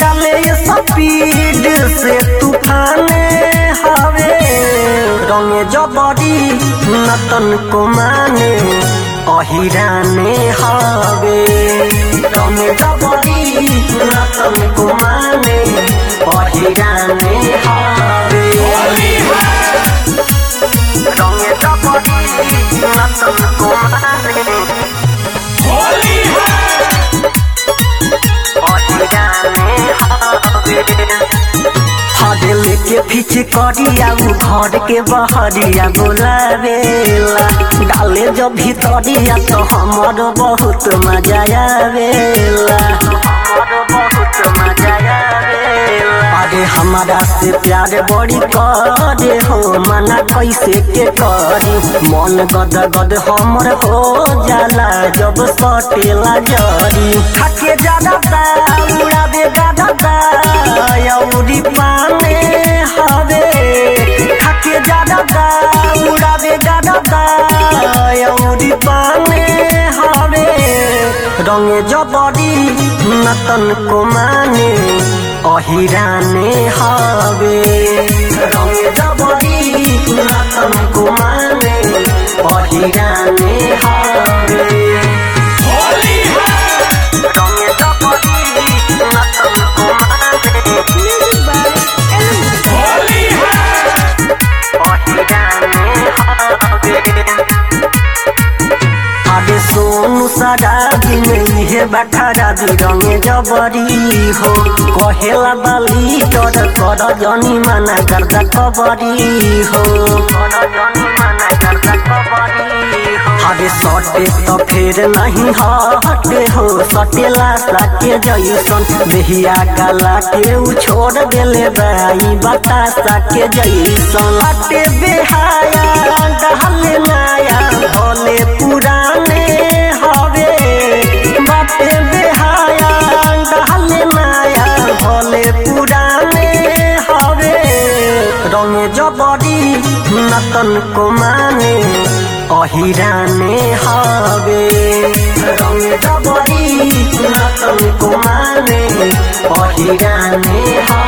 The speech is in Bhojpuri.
डाले स्पीड से तूफाने हवे रंगे जबरी नतन को माने अहिराने हवे रंगे जबरी नतन को माने अहिराने हवे रंगे जबरी नतन को माने हरे लेके पीछे करिया उ घर के बहरिया बोलावेला डाले जो भीतरिया तो हमर बहुत मजा आवेला हमर बहुत मजा आवेला अरे हमारा से प्यार बड़ी करे हो मना कैसे के करी मन गद गद हमर हो जाला जब सटेला जरी खाके ज्यादा दा उड़ावे गादा दा औरी पाने हवे खाके ज्यादा दा उड़ावे गादा दा औरी पाने हवे रंगे जबरी नतन को माने अहिराने हवे रंगे जबरी नतन को माने अहिराने हवे रंगे जबरी नतन को माने Music by अबे सोनू शराबी में इहे बठारा रंगे जबरी हो कहेला बाली तर कर जनी माना करता कबरी हो कर जनी माना करता कबरी हो अबे सटे तो फिर नहीं हटे हो सटेला साके जैसन देहिया गला के उ छोड़ देले बाई बतासा के जैसन अटे बेहाया डहले नाया भोले पुराने हवे बाटे बेहाया डहले नाया भोले पुराने हवे रंगे जबरी नतन को माने अहिराने हवे रंगे जबरी नतन को माने अहिराने हवे